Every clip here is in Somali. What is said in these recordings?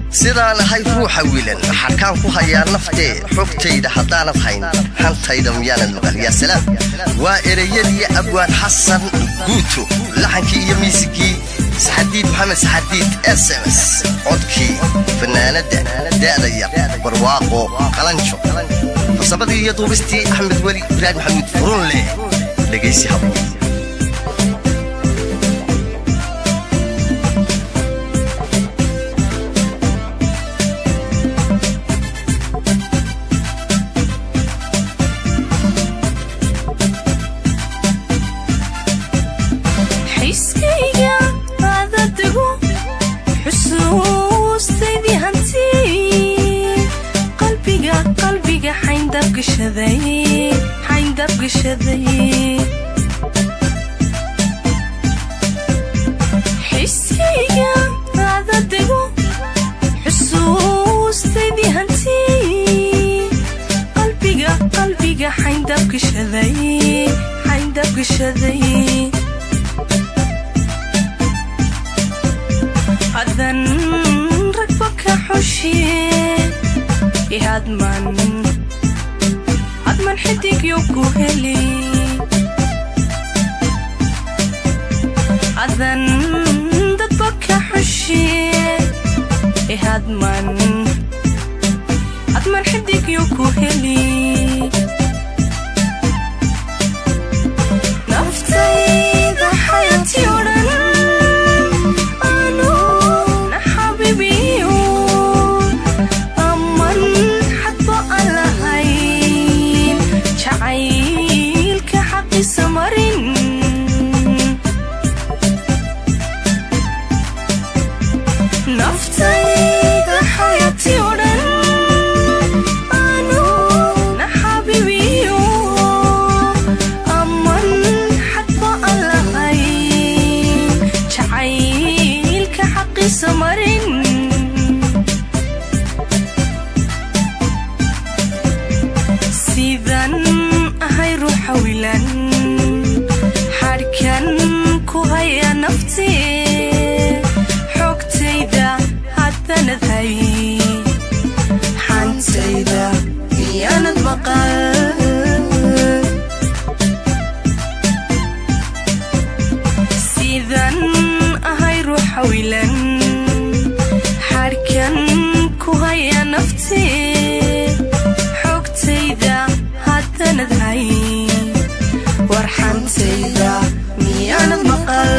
sidaan ahay ruuxa wiilan xarkaan ku hayaa naftee xogtayda haddaanad hayn hantayda miyaanad maqal yaa salaam waa ereyadii abwaan xasan guuto laxankii iyo miisigii saxadiid maxamed saxadiid s ms codkii fanaanadda da'da yar barwaaqo qalanjo farsamadii iyo duubistii axmed weli ibraahim maxamuud furunleh dhegaysi habo xiskayga adadagu xusuustaydii hanti qalbiga qalbiga xayndabgashaday xayndabgashaday xiskayga adadagu xusuustaydii hanti qalbiga qalbiga xayndabgashaday xayndabgashaday adan ragba ka xushiye ihadman hadman xidigyo ku heli adan dadba ka xushiye ihadman hadman xidigyo ku heli naftayda xayati odhan anu na xabibiyo aman xadba aan lahayn jacaylka xaqiisa marin naftayda xayati odhan anu na xabibiyo aman xadba aan lahayn jacaylka xaqiisa marin sidan ahay ruuxa wilan xadhkan ku haya nafti xogtayda haddanad hay xantayda miyaanad maqal sidan ahay ruuxa wilan xadhkan ku haya nafti xogtayda haddanad hay warxantayda miyaanad maqal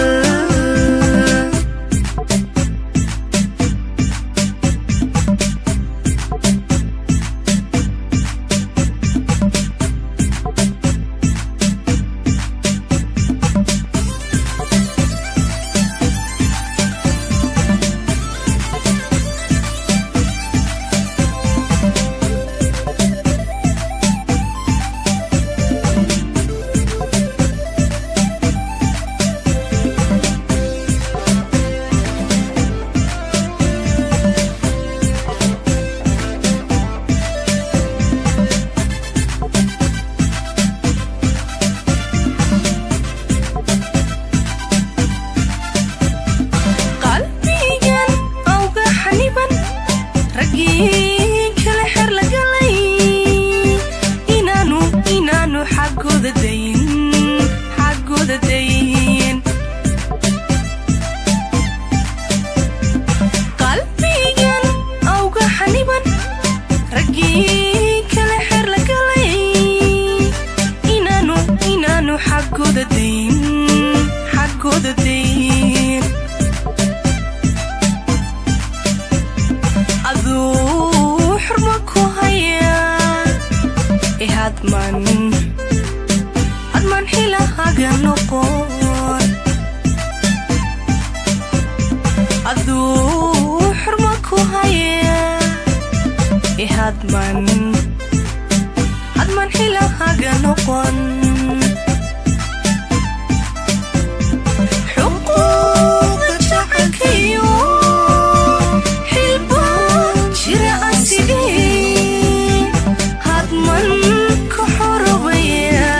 qalbigan awga xaniban raggii kale xer la galay inaanu inaanu xaggooda dayin xaggooda dayin qalbigan awga xaniban raggii kale xer la galay inaanu inaanu xaggooda dayin xaggooda dayin aduu xurma ku haya ihadman hadman xilahaga noqon aduu xurma ku haya ihadman hadman xilahaga noqon xuquuqda jacaylkayo xilba jira asigay hadman ka xorobaya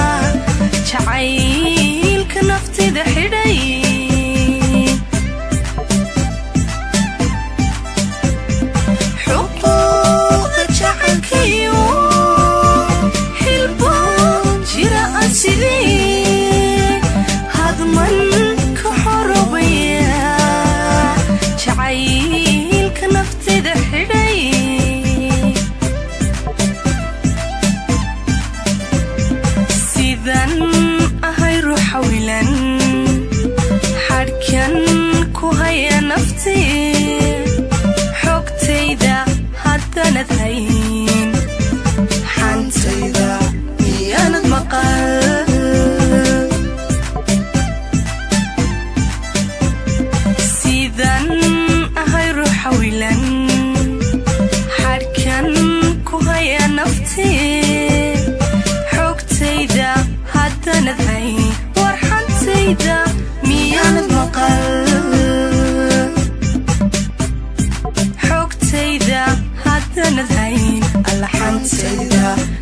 jacaylka naftida xidhay naftee xogtayda haddanad hayn xantayda miyaanad maqal sidan ahay ruuxa wilan xadhkan ku haya naftee xogtayda haddanad hayn war xantayda miyaanad maqal xogtayda haddanad hayn alla xantayda